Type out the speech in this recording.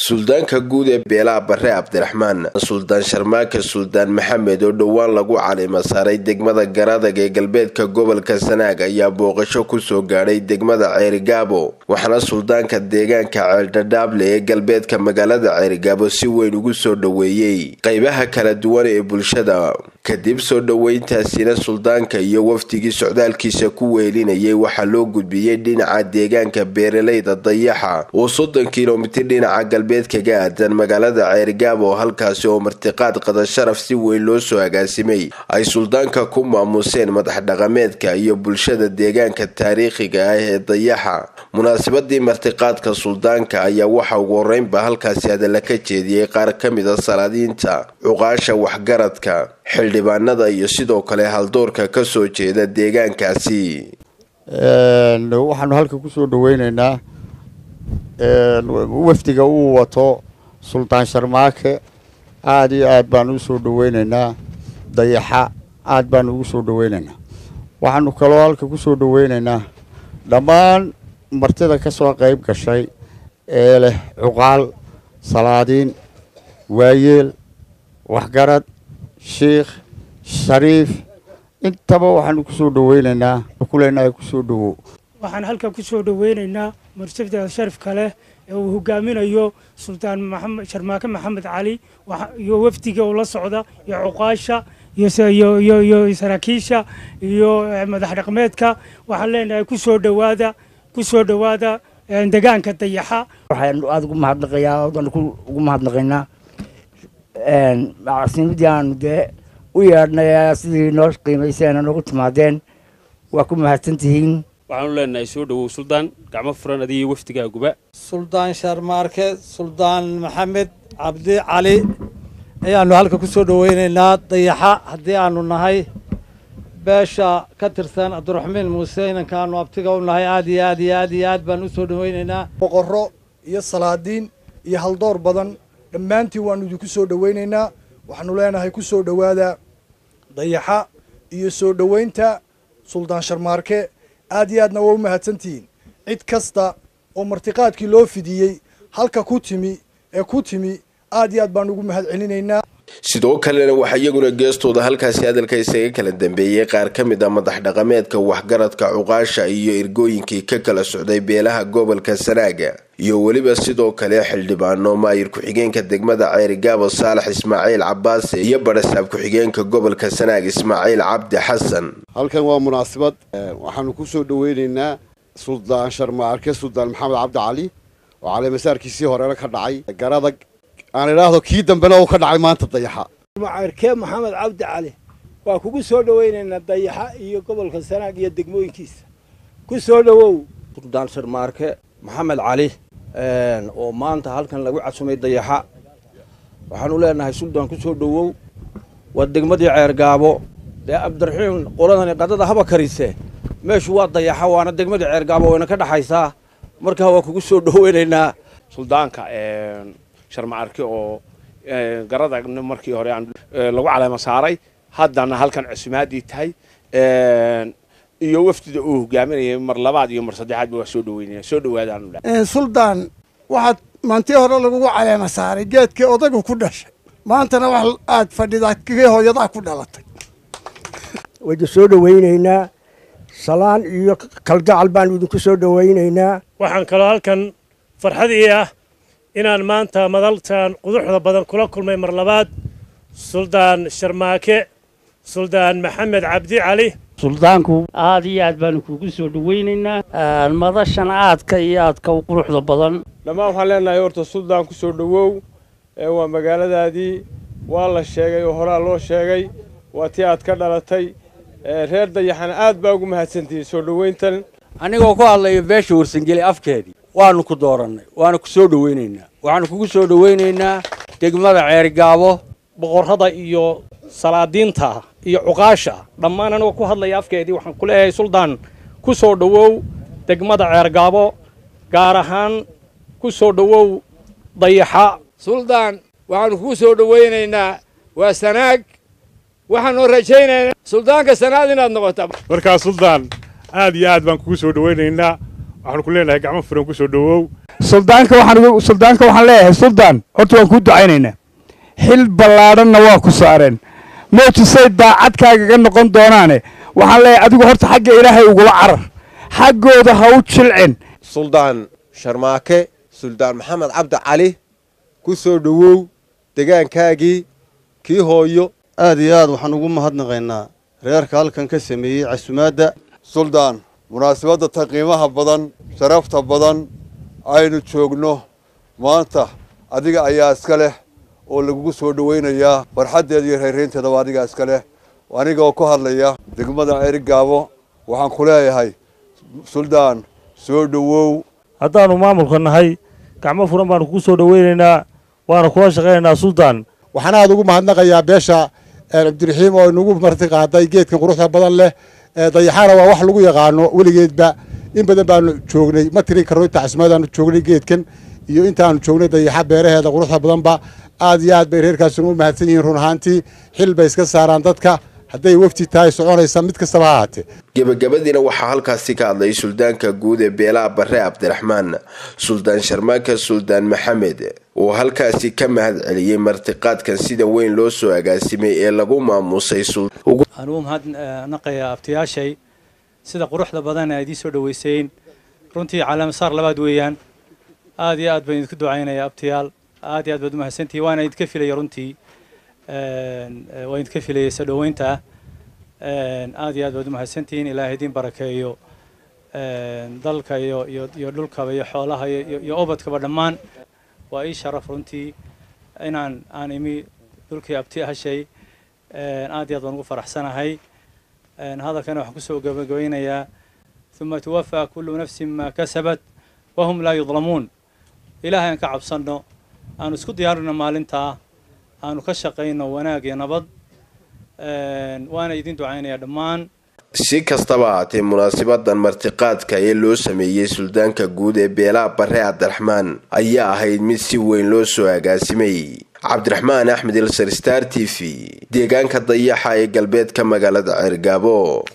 suldaanka guud ee beelaha bare cabdiraxmaan suldaan sharmaake suldaan maxamed oo dhowaan lagu calima saaray degmada garadag ee galbeedka gobolka sanaag ayaa booqasho kusoo gaadhay degmada ceerigaabo waxaana suldaanka deegaanka ceeldhadhaable ee galbeedka magaalada ceerigaabo si weyn ugu soo dhoweeyey qeybaha kala duwan ee bulshada kadib soo dhoweyntaasina suldaanka iyo wafdigii socdaalkiisa ku weelinayay waxaa loo gudbiyey dhinaca deegaanka beeraleyda dayaxa oo soddon kilomitir dhinaca galbeed kaga aadan magaalada ceerigaabo halkaasi oo martiqaad qadasharaf si weyn loo soo agaasimay ay suldaanka ku maamuseen madax dhaqameedka iyo bulshada deegaanka taariikhiga ah ee dayaxa munaasabadii martiqaadka suldaanka ayaa waxa ugu horeynba halkaasi hadalla ka jeediyey qaar ka mid a salaadiinta cuqaasha waxgaradka xildhibaanada iyo sidoo kale haldoorka ka soo jeeda deegaankaasi waxaanu halka kusoo dhaweyneynaa wafdiga uu wato suldaan sharmaake aada iyo aad baanu usoo dhaweyneynaa dayaxa aad baanu ugu soo dhaweyneynaa waxaanu kaloo halka kusoo dhaweyneynaa dhammaan martida ka soo qayb gashay ee leh cuqaal salaadiin waayeel waxgarad shiikh shariif intaba waxaanu kusoo dhaweyneynaa kuleenahay kusoo dhawow waxaan halkan kusoo dhaweyneynaa martabda sharafka leh ee uu hogaaminayo suldaan maxamed sharmaake maxamed cali iyo wafdiga uu la socda iyo cuqaasha iyo saraakiisha iyo madax dhaqmeedka waxaan leenahay kusoo dhawaada kusoo dhawaada degaanka dayaxa waxaan aada ugu mahadnaqayaa odan ugu mahadnaqaynaa macasiimadii aanu dee u yeedhnay sidii noo qiimayseena noogu timaadeen waa ku mahadsantihiin waxaanu leenahay soo dhowow suldaan gacmo furan adigiyo wafdigaaguba suldaan sharmaarke suldaan maxamed cabdi cali ayaanu halka ku soo dhaweyneynaa dayaxa haddii aanu nahay beesha ka tirsan cabdiraxmiin muuse inankaanu abtiga u nahay aad iyo aad iyo aad iyo aad baan usoo dhaweyneynaa boqorro iyo salaadiin iyo haldoor badan dhammaantiin waanu idinku soo dhaweyneynaa waxaanu leenahay ku soo dhowaada dayaxa iyo soo dhoweynta suldaan sharmaarke aad iyo aadna waa u mahadsantihiin cid kasta oo martiqaadkii loo fidiyey halka ku timi ee ku timi aad iyo aad baan ugu mahad celinaynaa sidoo kalena waxaa iyaguna geestooda halkaasi hadalka isaga kala dambeeyey qaar ka mid a madax dhaqameedka waxgaradka cuqaasha iyo ergooyinkii ka kala socday beelaha gobolka sanaaga iyo weliba sidoo kale xildhibaano maayir ku-xigeenka degmada ceerigaabo saalax ismaaciil cabaase iyo barasaab ku-xigeenka gobolka sanaag ismaaciil cabdi xasan halkan waa munaasabad waxaanu kusoo dhaweyneynaa suldaan sharmaarke suldaan maxamed cabdi cali oo caleemasaarkiisii horena ka dhacay garadag aan idhaahdo kii dambena uu ka dhacay maanta dayaxa macayrkee maxamed cabdi cali waa kugu soo dhaweynaynaa dayaxa iyo gobolka sanaag iyo degmooyinkiisa ku soo dhowow suldaan sharmaarke maxamed cali oo maanta halkan lagu casumay dayaxa waxaanu leenahay suldaan ku soo dhowow waa degmadii ceergaabo dee cabdiraxiim qoladani qadada haba karise meeshu waa dayaxa waana degmadii ceergaabo wayna ka dhaxaysaa markaa waa kugu soo dhaweynaynaa suldaanka sharmaarke oo garadagna markii hore aan lagu caleema saaray haddana halkan cusumaadii tahay iyo wafdida uu hogaaminayay mar labaad iyo mar saddexaadba waa soo dhaweynaya soo dhawaadaan suldaan waxaad maantii hore lagugu caleema saaray geedkii odagu ku dhashay maantana wax aad fadhidaa kii hooyadaa ku dhalatay wayda soo dhaweynaynaa salaan iyo kalgacal baanu idinku soo dhaweynaynaa waxaan kaloo halkan farxad ii ah inaan maanta madaltan quduxda badan kula kulmay mar labaad suldaan sharmaake suldaan maxamed cabdi cali suldaanku aad iyo aad baanu kugu soo dhaweynaynaa madashan aadka iyo aadka u quruxda badan dhammaan waxaan leenahay horta suldaan ku soo dhowow waa magaaladaadii waa la sheegay oo horaa loo sheegay waa tii aad ka dhalatay reer dayaxana aad baa ugu mahadsantihiin soo dhoweyntan anigoo ku hadlayo beesha warsangeli afkeedii waanu ku doorannay waana ku soo dhaweynaynaa waxaanu kugu soo dhaweynaynaa degmada ceerigaabo boqorrada iyo salaadiinta iyo cuqaasha dhammaan anigoo ku hadlaya afkeedii waxaan ku leeyahay suldaan ku soo dhowow degmada ceergaabo gaar ahaan ku soo dhowow dayaxa suldaan waxaanu kugu soo dhaweynaynaa waa sanaag waxaanu rajaynaynaa suldaanka sanaad inaad noqota markaa suldaan aad iyo aad baan kugu soo dhaweynaynaa waxaanu ku leenahay gacmo furan ku soo dhowow suldaanka waxaan suldaanka waxaan leeyahay suldaan horta waan kuu ducaynaynaa xil ballaadhanna waa ku saareen moojisay daacadkaagaga noqon doonaane waxaan leeyahay adigu horta xagga ilaahay ugula carar xaggooda ha u jilcin suldaan sharmaake suldaan maxamed cabdi cali ku soo dhowow degaankaagii kii hooyo aad iyo aad waxaan ugu mahadnaqaynaa reerka halkan ka sameeyey casumaadda suldaan munaasabadda ta qiimaha badan sharafta badan aynu joogno maanta adiga ayaa iska leh oo lagugu soo dhowaynayaa farxaddeeda iyo reeraynteedaba adigaa iska leh anigoo ku hadlaya degmada erigaabo waxaan ku leeyahay suldaan soo dhowow haddaannu maamulka nahay gacmo furan baanu kugu soo dhowaynaynaa waana kula shaqaynaynaa suldaan waxaan aad ugu mahadnaqayaa beesha cabdiraxiim oo inagu marti qaaday geedkan quruxda badan leh dayaxaana waa wax lagu yaqaano weligeedba in badan baanu joognay ma tirin karno inta casmaadaanu joognay geedkan iyo intaanu joognay dayaxa beeraheeda quruxda badanba aad iyo aad bay reerkaasuna u mahadsan yihiin run ahaantii xil bay iska saaraan dadka hadday wafti tahay soconaysa mid kastaba ha ahaatee gebagabadiina waxaa halkaasi ka hadlay suldaanka guud ee beelaha bare cabdiraxmaan suldaan sharmaaka suldaan maxamed oo halkaasi ka mahad celiyey martiqaadkan sida weyn loo soo agaasimay ee lagu maamusay aan u mahadnaqayaa abtiyaashay sida quruxda badan aad ii soo dhoweyseen runtii calaamasaar labaad weeyaan aad iyo aad baan idinku ducaynaya abtiyaal aad iyo aad baad umahadsantihi waana idinka filaya runtii waan idinka filayay soo dhoweynta aad iyo aad baad umahadsantihiin ilaahay idin barakeeyo dalka iyo iyo iyo dhulkaba iyo xoolaha iyo iyo obadkaba dhammaan waa ii sharaf runtii inaan aan imi dhulkii abti ahashay aad iyo aad baan ugu faraxsanahay hadalkana waxaan kusoo gabagabeynayaa uma tuwafaa kullu nafsin maa kasabat wahum laa yudlamuun ilaahay aan ka cabsanno aanu isku diyaarino maalintaa aanu ka shaqayno wanaag iyo nabad waana idin ducaynayaa dhammaan si kastaba ahaatee munaasabadan martiqaadka ee loo sameeyey suldaanka guud ee beelaha bare cabdiraxmaan ayaa ahayd mid si weyn loo soo agaasimay cabdiraxmaan axmed ilsar star t v deegaanka dayaxa ee galbeedka magaalada ceergaabo